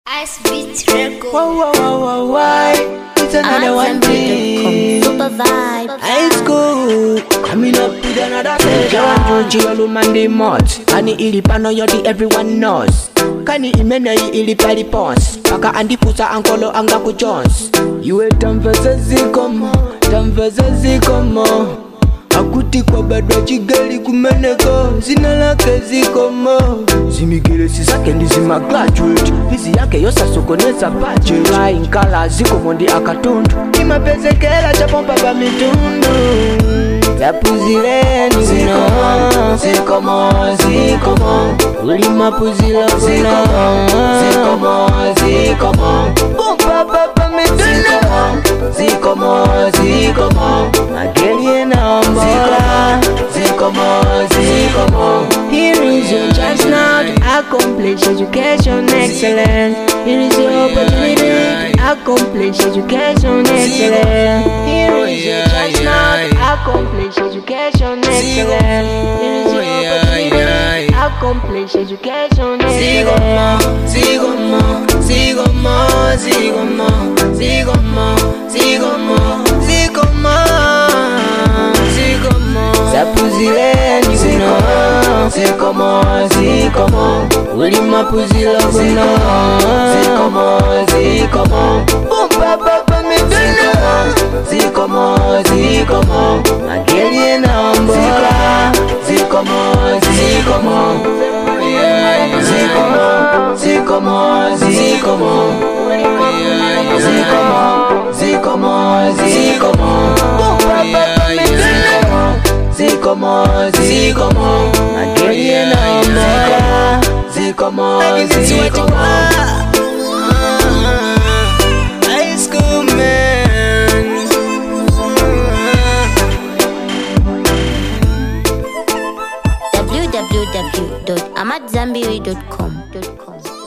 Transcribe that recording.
Ice Beat Record. Whoa, whoa, whoa, whoa, why? It's another one thing. Super vibe. High school, coming up with another pleasure. Joji Olumande Mott, Kani ili pano yodi everyone knows. Kani imene hii ili pali pons. Paka andipusa ankolo anga ku Jones. Iwe tamveza zikomo, tamveza zikomo. akuti kwa badwa chigali kumeneko zina lake zikomo zimigelesi zake ndizima graduate fizi yake yosasokoneza budget flying colors zikomo ndi akatundu imapezekera chapompa pa mitundu zapuzileni zino zikomo zikomo ulimapuzila zino zikomo zikomo pompa pa pa mitundu zikomo zikomo magelie naombola zikomo zikomo Here is your chance now to accomplish education excellence Here is your opportunity to accomplish education excellence Here is your chance now to accomplish education excellence Here is your opportunity to accomplish education excellence Sigomo, sigomo, sigomo, sigomo, sigomo, sigomo, sigomo. zapuzileni zino zikomo zikomo ulimapuzilo zino zikomo zikomo umpapapa miduno zikomo zikomo magelie naombola zikomo zikomo zikomo zikomo zikomo zikomo zikomo zikomo umpapapa miduno zikomo zikomo magelie naombola zikomo zikomo High school man. www.amatzambiri.com.